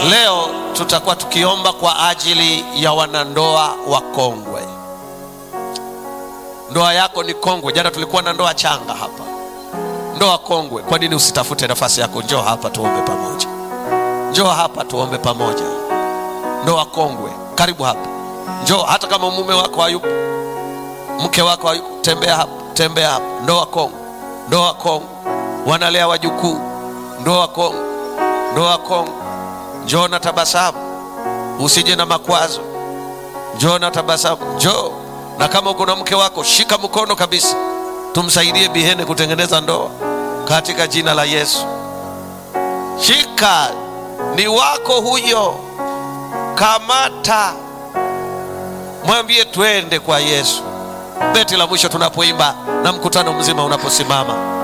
Leo tutakuwa tukiomba kwa ajili ya wanandoa wakongwe. Ndoa yako ni kongwe. Jana tulikuwa na ndoa changa hapa, ndoa kongwe. Kwa nini usitafute nafasi yako? Njoo hapa tuombe pamoja, njoo hapa tuombe pamoja. Ndoa kongwe, karibu hapa, njoo. Hata kama mume wako hayupo, mke wako hayupo, tembea hapa, tembea hapa. Ndoa kongwe, ndoa kongwe, wanalea wajukuu. Ndoa kongwe, ndoa kongwe. Njoo na tabasamu, usije na makwazo. Njoo na tabasamu, njoo. Na kama uko na mke wako, shika mkono kabisa, tumsaidie Bihene kutengeneza ndoa katika jina la Yesu. Shika, ni wako huyo, kamata, mwambie twende kwa Yesu. Beti la mwisho tunapoimba na mkutano mzima unaposimama